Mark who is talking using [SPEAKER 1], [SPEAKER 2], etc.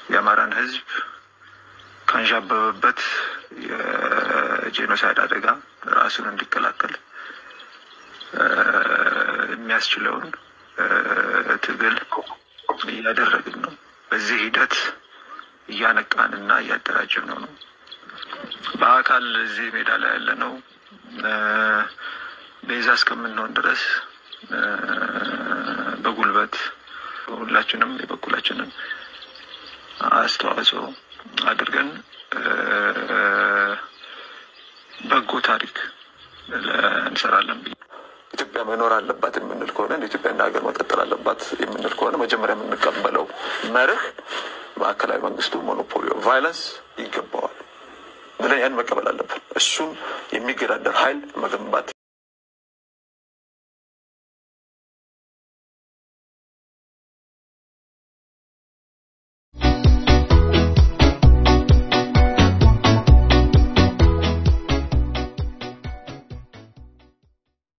[SPEAKER 1] የአማራን ህዝብ ካንዣበበበት የጄኖሳይድ አደጋ ራሱን እንዲከላከል የሚያስችለውን ትግል እያደረግን ነው። በዚህ ሂደት እያነቃንና እያደራጀን ነው ነው በአካል እዚህ ሜዳ ላይ ያለ ነው ቤዛ እስከምንሆን ድረስ በጉልበት ሁላችንም የበኩላችንን አስተዋጽኦ አድርገን በጎ ታሪክ እንሰራለን ብዬ ኢትዮጵያ መኖር አለባት የምንል ከሆነ እንደ ኢትዮጵያ እንደ ሀገር መቀጠል አለባት የምንል ከሆነ መጀመሪያ የምንቀበለው መርህ ማዕከላዊ መንግስቱ ሞኖፖሊ ቫይለንስ ይገባዋል ብለን ያን መቀበል አለብን። እሱን የሚገዳደር ኃይል መገንባት